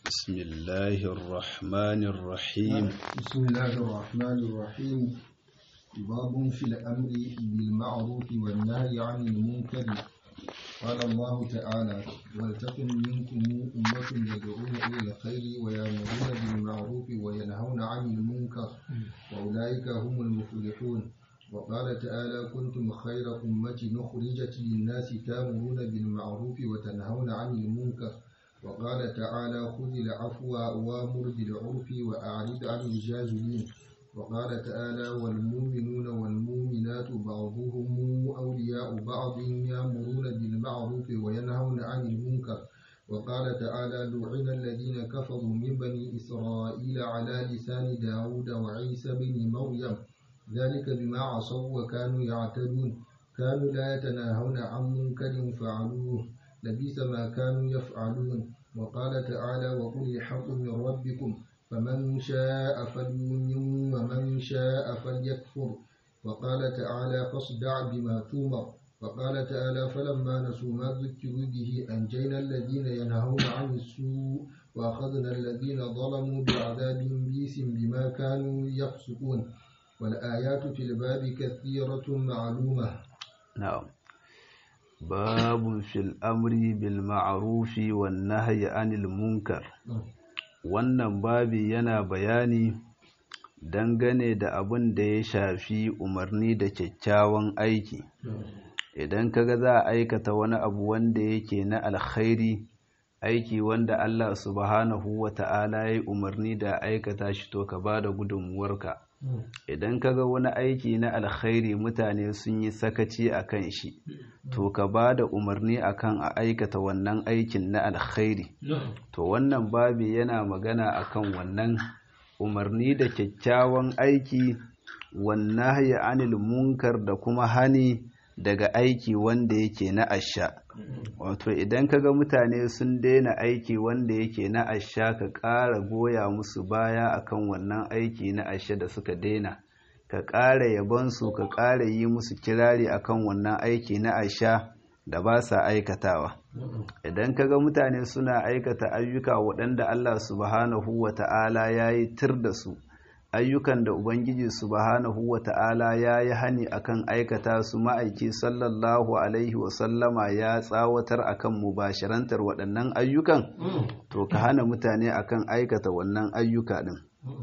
بسم الله الرحمن الرحيم بسم الله الرحمن الرحيم باب في الأمر بالمعروف والنهي عن المنكر قال الله تعالى ولتكن منكم أمة يدعون إلى الخير ويأمرون بالمعروف وينهون عن المنكر وأولئك هم المفلحون وقال تعالى كنتم خير أمة أخرجت للناس تأمرون بالمعروف وتنهون عن المنكر وقال تعالى خذ العفو وامر بالعرف وأعرض عن الجاهلين وقال تعالى والمؤمنون والمؤمنات بعضهم أولياء بعض يأمرون بالمعروف وينهون عن المنكر وقال تعالى لعن الذين كفروا من بني إسرائيل على لسان داود وعيسى بن مريم ذلك بما عصوا وكانوا يعتدون كانوا لا يتناهون عن منكر فعلوه لبئس ما كانوا يفعلون وقال تعالى وقل الحق من ربكم فمن شاء فليؤمن ومن شاء فليكفر وقال تعالى فاصدع بما تؤمر وقال تعالى فلما نسوا ما ذكروا به أنجينا الذين ينهون عن السوء وأخذنا الذين ظلموا بعذاب بئس بما كانوا يفسقون والآيات في الباب كثيرة معلومة نعم باب في الأمر بالمعروف والنهي عن المنكر wannan babi yana bayani dangane da abin da ya shafi umarni da kyakkyawan aiki idan kaga za a aikata wani abu wanda yake na alkhairi aiki wanda Allah subhanahu wa ta'ala ya umarni da aikata shi to ka bada gudunmuwarka idan kaga wani aiki na alkhairi mutane sun yi sakaci a kan shi to ka ba da umarni akan a aikata wannan aikin na alkhairi to wannan babi yana magana akan wannan umarni da kyakkyawan aiki wannan haya anil munkar da kuma hani daga aiki wanda yake na asha wato idan kaga mutane sun daina aiki wanda yake na asha ka ƙara goya musu baya akan wannan aiki na asha da suka daina ka ƙara yabansu ka ƙara yi musu kirari akan wannan aiki na asha da ba sa aikatawa idan kaga mutane suna aikata ayyuka waɗanda Allah subhanahu wa ta'ala ya yi tir da su ayyukan da Ubangiji subhanahu wa ta'ala ya yi hani akan aikata su ma'aiki sallallahu Alaihi wasallama ya tsawatar akan mubashirantar waɗannan ayyukan to ka hana mutane akan aikata wannan ayyuka ɗin.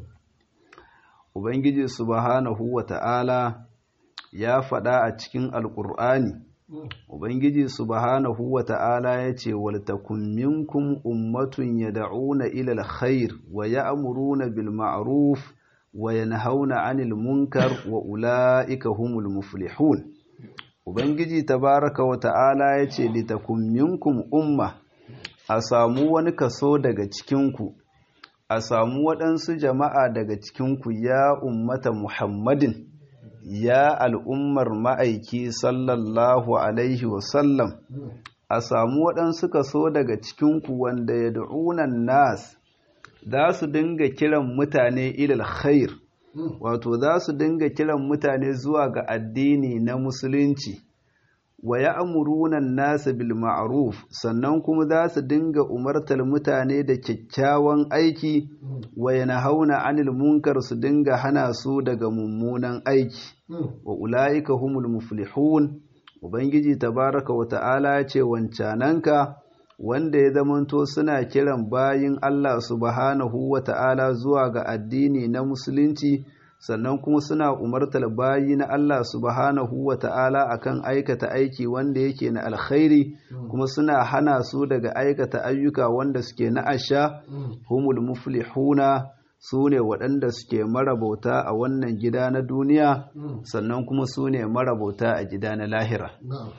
Ubangiji subhanahu wa ta'ala ya faɗa a cikin Alƙur'ani, Ubangiji subhanahu wa ta'ala ya ce, Waltakun minkum ummatun ya da'una ilal khair wa ya amuruna bil ma'ruf wa yanhauna 'anil munkar wa ula'ika humul muflihun ubangiji tabaraka wa ta'ala yace litakum minkum umma a samu wani kaso daga cikinku a samu waɗansu jama'a daga cikinku ya ummata muhammadin ya al'ummar ma'aiki sallallahu alaihi wasallam a samu waɗansu kaso daga cikinku wanda ya da'unan nas za su dinga kiran mutane ilal khair wato za su dinga kiran mutane zuwa ga addini na musulunci wa ya'muruna an-nasa bil ma'ruf sannan kuma za su dinga umartar mutane da kyakkyawan aiki wa yanhauna 'anil munkar su dinga hana su daga mummunan aiki wa ulaika humul muflihun ubangiji tabaraka wa ta'ala ya ce wancananka wanda ya zamanto suna kiran bayin Allah subhanahu wa ta'ala zuwa ga addini na musulunci sannan kuma suna umartar bayi na Allah subhanahu wa ta'ala akan aikata aiki wanda yake na alkhairi kuma suna hana su daga aikata ayyuka wanda suke na asha humul muflihuna su ne waɗanda suke marabauta a wannan gida na duniya sannan kuma su ne marabauta a gida na lahira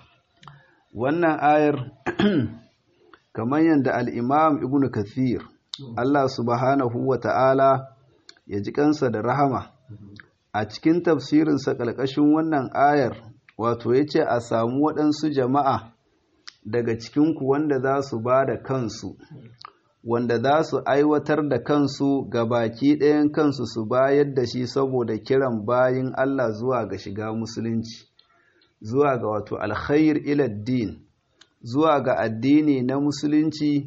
wannan ayar kamar yadda al'imam ibn kathir Allah subhanahu wa ta'ala ya ji kansa da rahama a cikin tafsirinsa ƙarƙashin wannan ayar wato ya ce a samu waɗansu jama'a daga cikinku wanda za su ba da kansu wanda za su aiwatar da kansu ga baki ɗayan kansu su bayar da shi saboda kiran bayin Allah zuwa ga shiga musulunci zuwa ga wato alkhair iladdin zuwa ga addini na musulunci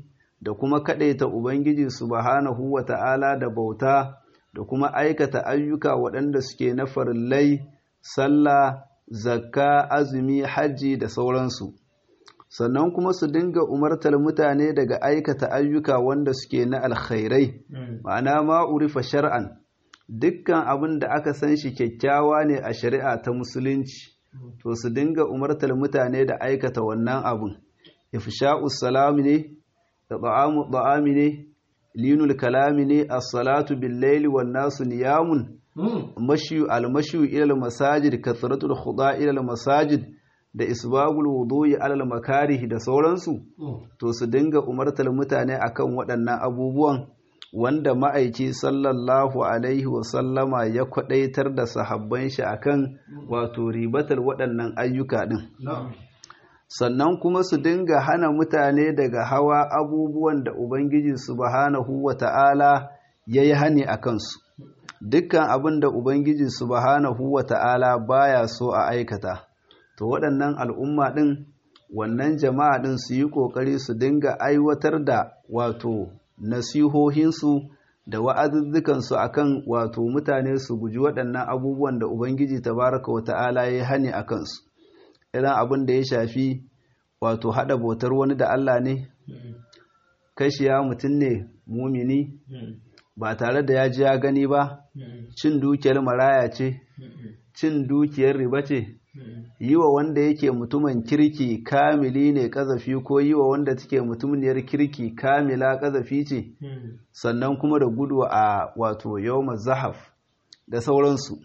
da kuma kaɗaita Ubangiji subhanahu wa ta'ala da bauta da kuma aikata ayyuka waɗanda suke na farillai, sallah, zakka, azumi, hajji da sauransu. Sannan kuma su dinga umartar mutane daga aikata ayyuka wanda suke na alkhairai, ma'ana ma'urifa shar'an, dukkan abin da aka san shi kyakkyawa ne a shari'a ta musulunci, to su dinga umartar mutane da aikata wannan abin. Ifsha'us salami ne, da ta'amu ta'ami ne linul kalami ne as-salatu bil-laili wan-nasu niyamun mashu al-mashu ila al-masajid kathratul khuda ila al-masajid da isbagul wudu'i ala al-makarih da sauransu to su dinga umartar mutane akan waɗannan abubuwan wanda ma'aiki sallallahu alaihi wa sallama ya kwadaitar da sahabban shi akan wato ribatar waɗannan ayyuka din sannan kuma su dinga hana mutane daga hawa abubuwan da Ubangiji subhanahu wa ta'ala ya yi hani a kansu. Dukkan abin da Ubangiji subhanahu wa ta'ala baya so a aikata, to waɗannan al'umma ɗin, wannan jama'a ɗin su yi ƙoƙari su dinga aiwatar da wato nasihohinsu da wa'azuzzukansu a kan wato mutane su guji waɗannan abubuwan da Ubangiji tabaraka wa ta'ala ya yi hani a kansu. irin abin da ya shafi wato haɗa bautar wani da Allah ne kashiya mutum ne mumini ba tare da ya ji ya gani ba cin dukiyar maraya ce cin dukiyar riba ce yi wa wanda yake mutumin kirki kamili ne kazafi ko yi wa wanda take mutumniyar kirki kamila kazafi ce sannan kuma da gudu a wato yau zahaf da sauransu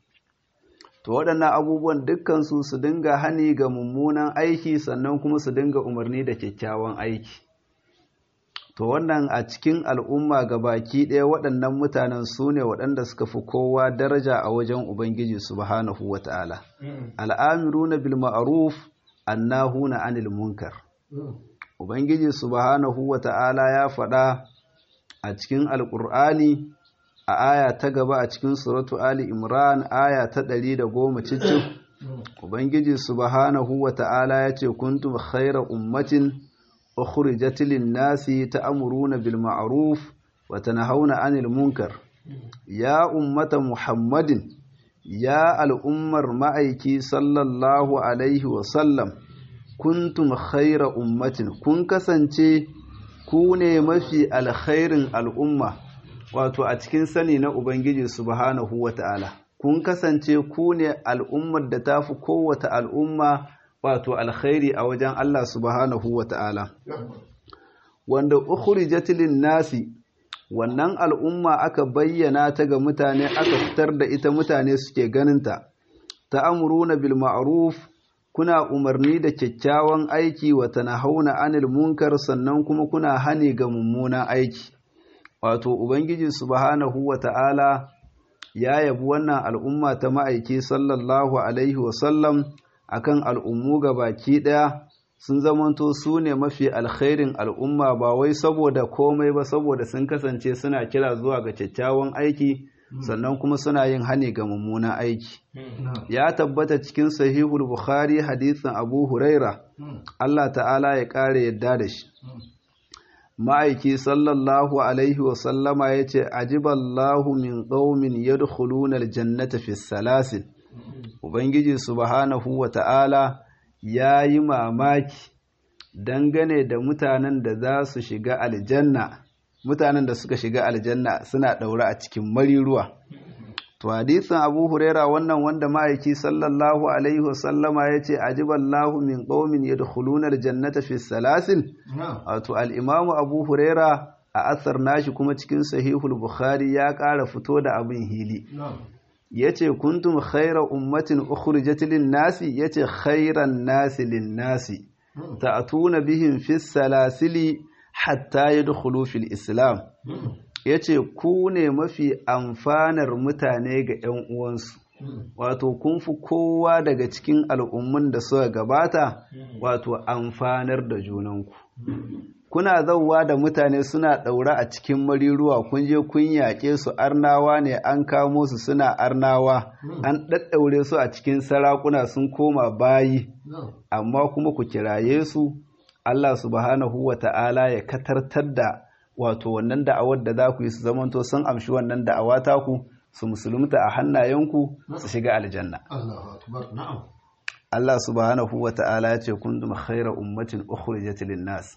to waɗannan abubuwan dukkansu su dinga hani ga mummunan aiki sannan kuma su dinga umarni da kyakkyawan aiki to wannan a cikin al'umma ga baki ɗaya waɗannan mutanen su ne waɗanda suka fi kowa daraja a wajen ubangiji subhanahu wa ta'ala al'amiruna bil ma'ruf annahuna anil munkar ubangiji subhanahu wa ta'ala ya faɗa a cikin alƙur'ani a aya ta gaba a cikin suratu Ali Imran aya ta ɗari da goma cikin Ubangiji subhanahu wa ta'ala ya ce kuntum khaira ummatin ukhrijat lin-nasi ta'muruna bil ma'ruf wa tanhauna 'anil munkar ya ummata Muhammadin ya al'ummar ma'aiki sallallahu alaihi wa sallam kuntum khaira ummatin kun kasance ku ne mafi alkhairin al'umma wato a cikin sani na Ubangiji subhanahu wa ta'ala, kun kasance ku ne al'ummar da ta fi kowata al'umma wato alkhairi a wajen Allah subhanahu wa ta'ala. Wanda ukuri jatilin nasi, wannan al'umma aka bayyana ta ga mutane aka fitar da ita mutane suke ganinta, ta amuruna bil ma'ruf kuna umarni da kyakkyawan aiki wa hauna anil munkar sannan kuma kuna hani ga mummunan aiki. wato ubangiji subhanahu wata'ala ya yabi wannan al'umma ta ma'aiki sallallahu alaihi wasallam akan al'ummu ga baki ɗaya sun zamanto su ne mafi alkhairin al'umma ba wai saboda komai ba saboda sun kasance suna kira zuwa ga kyakkyawan aiki sannan kuma suna yin hani ga mummunan aiki ya tabbata cikin sahihul bukhari hadisin abu huraira Allah ta'ala ya ƙara yadda da shi ma'aiki sallallahu alaihi wasallama ya ce ajiballahu min ƙaumin yadkhuluna aljannata fi salasin ubangiji subhanahu wa ta'ala ya yi mamaki dangane da mutanen da za su shiga aljanna mutanen da suka shiga aljanna suna ɗaure a cikin mariruwa to hadisin abu huraira wannan wanda ma'aiki sallallahu alaihi wasallama ya ce ajiballahu min qaumin yadkhuluna aljannata fi salasil wato al-imam abu huraira a asar nashi kuma cikin sahihul bukhari ya ƙara fito da abin hili yace kuntum khayra ummatin ukhrijat lin-nasi yace khayran nasi lin-nasi ta'tuna bihim fi salasili hatta yadkhulu fil islam ya ce ku ne mafi amfanar mutane ga 'yan uwansu wato kun fi kowa daga cikin al'ummun da suka gabata wato amfanar da junanku kuna zauwa da mutane suna ɗaura a cikin mariruwa kun je kun yaƙe su arnawa ne an kamo su suna arnawa an ɗaɗɗaure su a cikin sarakuna sun koma bayi amma kuma ku kiraye su Allah subhanahu wa ta'ala ya katartar da wato wannan da'awar da za ku yi su zamanto sun amshi wannan da'awa taku su musulunta a hannayenku su shiga aljanna Allah subhanahu wa ta'ala ya ce kuntum khayra ummatin ukhrijat lin-nas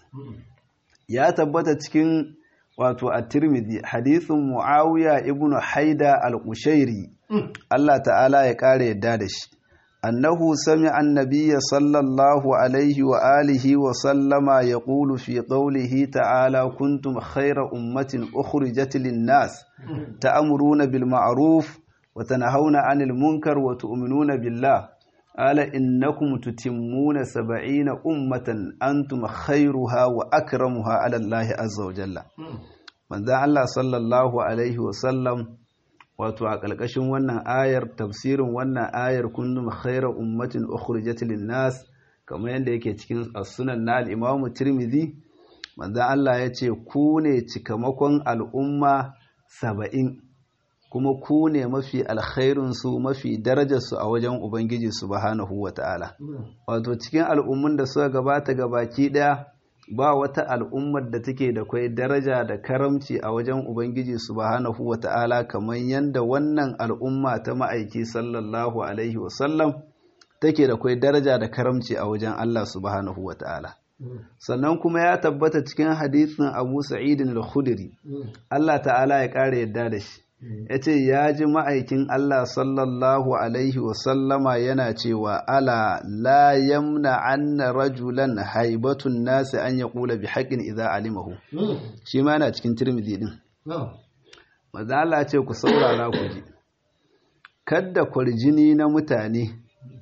ya tabbata cikin wato at-Tirmidhi hadithun Muawiya ibn Haida al-Qushairi Allah ta'ala ya kare yadda da shi annahu sami'a an-nabiy sallallahu alaihi wa alihi wa sallama yaqulu fi qawlihi ta'ala kuntum khayra ummatin ukhrijat lin-nas ta'muruna bil ma'ruf wa tanhauna 'anil munkar wa tu'minuna billah قال إنكم تتمون سبعين أمة أنتم خيرها وأكرمها على الله عز وجل من ذا الله صلى الله عليه وسلم wato a ƙarƙashin wannan ayar tafsirin wannan ayar kundum khaira ummatin ukhrijat lin-nas kamar yadda yake cikin as-sunan na al-Imam Tirmidhi manzo Allah ya ce ku ne cikamakon al'umma saba'in kuma ku ne mafi alkhairinsu mafi darajarsu a wajen Ubangiji subhanahu wa ta'ala. Wato cikin al'ummun da suka gabata gabaki ɗaya ba wata al'ummar da take da kwai daraja da karamci a wajen Ubangiji subhanahu wa ta'ala kamar yadda wannan al'umma ta ma'aiki sallallahu Alaihi wasallam take da kwai daraja da karamci a wajen Allah subhanahu wa ta'ala. Sannan kuma ya tabbata cikin hadisin Abu Sa'idin al-Khudri, Allah ta'ala ya ƙara yadda da shi. ya ce ya ji ma'aikin Allah sallallahu Alaihi wasallama yana cewa ala la yamna anna rajulan haibatun nasi an ya kula bi haƙin iza alimahu shi ma yana cikin tirmidhi din maza Allah ce ku saurara ku ji kadda kwarjini na mutane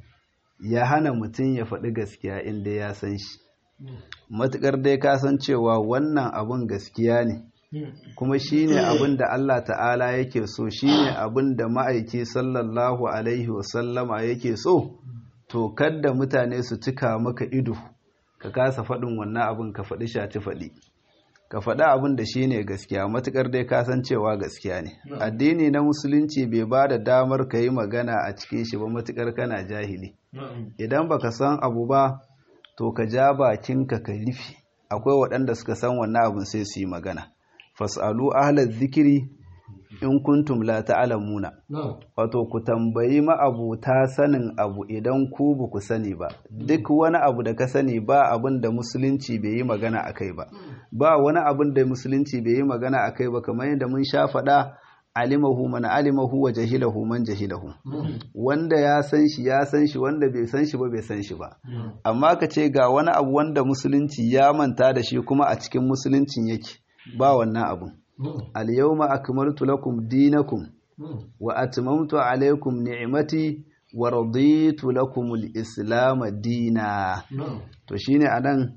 ya hana mutum ya faɗi gaskiya inda ya san shi matuƙar dai ka san cewa wannan abun gaskiya ne kuma shine abin da Allah ta'ala yake so shine abin da ma'aiki sallallahu alaihi wasallama yake so to kadda mutane su cika maka ido ka kasa faɗin wannan abin ka faɗi shaci faɗi ka faɗi abin da shine gaskiya matukar dai ka san cewa gaskiya ne addini na musulunci bai ba da damar ka yi magana a cikin shi ba matukar kana jahili idan baka san abu ba to ka ja bakinka ka rufe akwai waɗanda suka san wannan abin sai su yi magana fas'alu ahla zikiri in kuntum la ta'lamuna wato ku tambayi ma'abuta sanin abu idan ku ba ku sani ba duk wani abu da ka sani ba abin da musulunci bai yi magana akai ba ba wani abin da musulunci bai yi magana akai ba kamar yadda mun sha faɗa alimahu man alimahu wa jahilahu man jahilahu wanda ya san shi ya san shi wanda bai san shi ba bai san shi ba amma ka ce ga wani abu wanda musulunci ya manta da shi kuma a cikin musuluncin yake ba wannan abun al-yawma akmaltu lakum dinakum wa atmamtu alaykum ni'mati wa raditu lakum al-islam dina to shine anan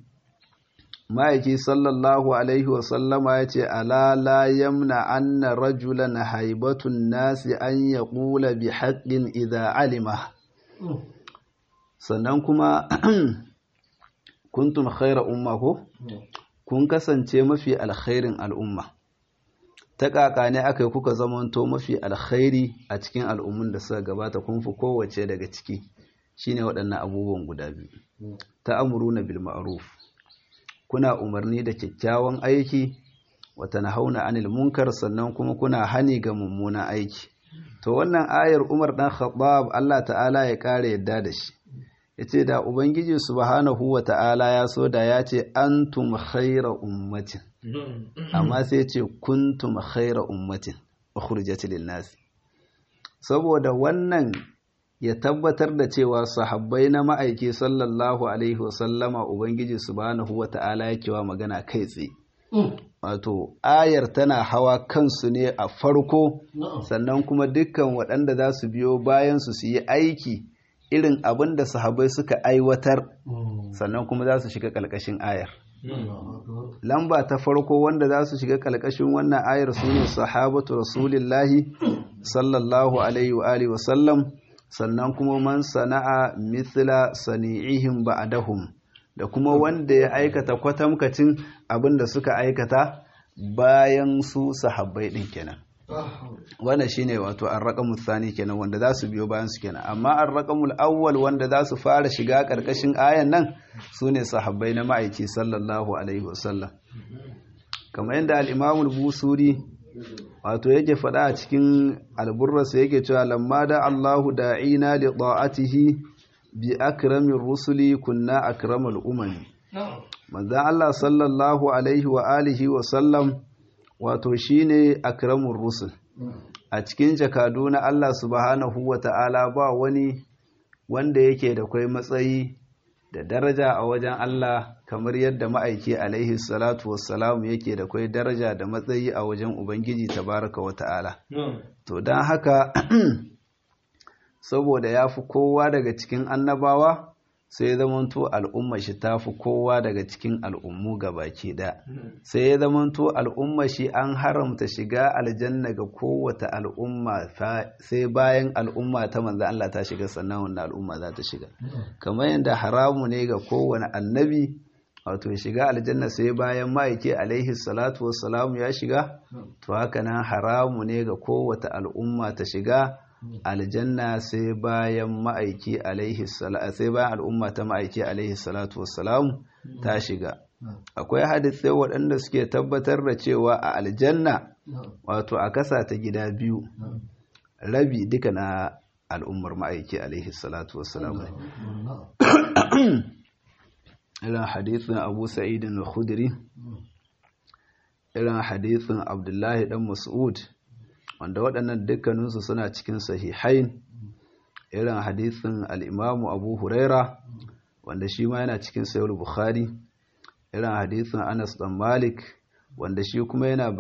ma'aiki sallallahu alaihi wa sallama yace ala la yamna anna rajulan haibatun nasi an yaqula bi haqqin idha alima sannan kuma kuntum khayra umma ko kun kasance mafi alkhairin al'umma ta ƙaƙa ne aka yi kuka zamanto mafi alkhairi a cikin al'ummun da suka gabata kun fi kowace daga ciki shine waɗannan abubuwan guda biyu ta amuru na bil ma'ruf kuna umarni da kyakkyawan aiki wata na hauna anil munkar sannan kuma kuna hani ga mummunan aiki to wannan ayar umar ɗan khattab Allah ta'ala ya ƙara yadda da shi yace da ubangiji subhanahu wa ta'ala ya so da ya ce antum khaira ummatin amma sai ce kuntum khaira ummatin ukhrijat lin-nas saboda wannan ya tabbatar da cewa sahabbai na ma'aiki sallallahu alaihi wasallama ubangiji subhanahu wa ta'ala yake wa magana kai tsaye wato ayar tana hawa kansu ne a farko sannan kuma dukkan waɗanda za su biyo bayan su su yi aiki irin abin da sahabai suka aiwatar sannan kuma za su shiga ƙalƙashin ayar lamba ta farko wanda za su shiga ƙalƙashin wannan ayar su ne sahabatu rasulillahi sallallahu alaihi wa alihi wa sallam sannan kuma man sana'a mithla sani'ihim ba'dahum da kuma wanda ya aikata kwatamkacin abin da suka aikata bayan su sahabbai din kenan wannan shine wato ar-raqamul thani kenan wanda za su biyo bayan su kenan amma ar-raqamul awwal wanda za su fara shiga karkashin ayan nan sune sahabbai na ma'aiki sallallahu alaihi wasallam kamar yadda al-imam al-busuri wato yake faɗa a cikin alburrasa yake cewa lamma da Allahu da'ina li ta'atihi bi akramir rusuli kunna akramal umami manzon Allah sallallahu alaihi wa alihi wa sallam wato shine akramur rusul a cikin jakadu na Allah subhanahu wa ta'ala ba wani wanda yake da kai matsayi da daraja a wajen Allah kamar yadda ma'aiki alaihi salatu wassalam yake da kai daraja da matsayi a wajen Ubangiji tabaraka wa ta'ala. To don haka saboda ya fi kowa daga cikin annabawa sai ya zamanto al'umma shi ta fi kowa daga cikin al'ummu baki ɗaya. sai ya zamanto al'umma shi an haramta shiga aljanna ga kowata al'umma sai bayan al'umma ta manzo Allah ta shiga sannan wannan al'umma za ta shiga kamar yadda haramu ne ga kowane annabi wato shiga aljanna sai bayan ma'aiki alaihi salatu wassalamu ya shiga to haka nan haramu ne ga kowata al'umma ta shiga aljanna sai bayan ma'aiki alaihi sai bayan al'umma ta ma'aiki alaihi salatu wassalamu ta shiga akwai hadisai waɗanda suke tabbatar da cewa a aljanna wato a kasa ta gida biyu rabi duka na al'ummar ma'aiki alaihi salatu wassalamu irin hadithin abu sa'idin al-khudri irin hadithin abdullahi dan mas'ud wanda waɗannan dukkaninsu suna cikin sahihain irin hadithin al'imamu abu huraira wanda shi ma yana cikin sayar bukhari irin hadithin anas dan malik wanda shi kuma yana